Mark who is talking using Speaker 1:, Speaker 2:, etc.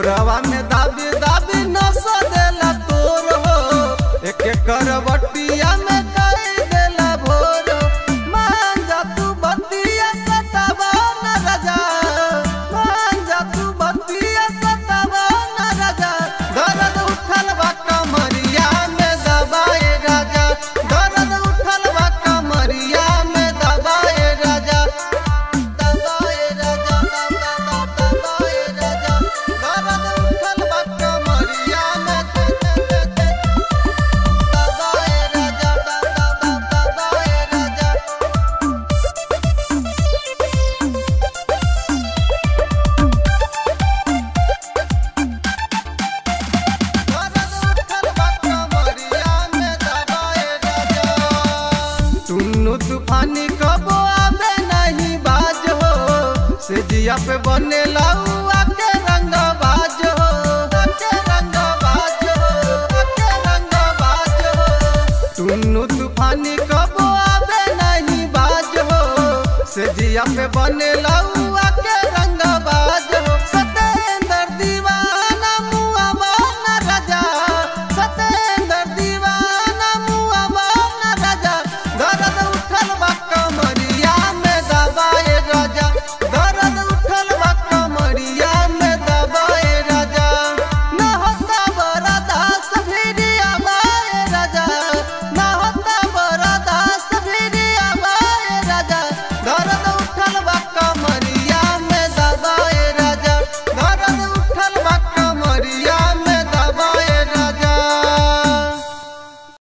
Speaker 1: कोरावा में दाबी दाबी नस देला तोर हो एक करवटिया में कई देला भोर मान जा तू बतिया सतावा न राजा मान जा तू बतिया सतावा न राजा दर्द उठल बा कमरिया में दबाए राजा दर्द उठल बा कमरिया में दबाए राजा दबाए राजा दबाए राजा दर्द उठल बा कमरिया में दबाए राजा दबाए राजा टुन्नू तूफानी कबो आवे नहीं बाज हो से जिया पे बने लउआ के रंग बाज हो के रंग बाज हो के रंग बाज हो टुन्नू तूफानी कबो आवे नहीं बाज हो से जिया पे बने लउ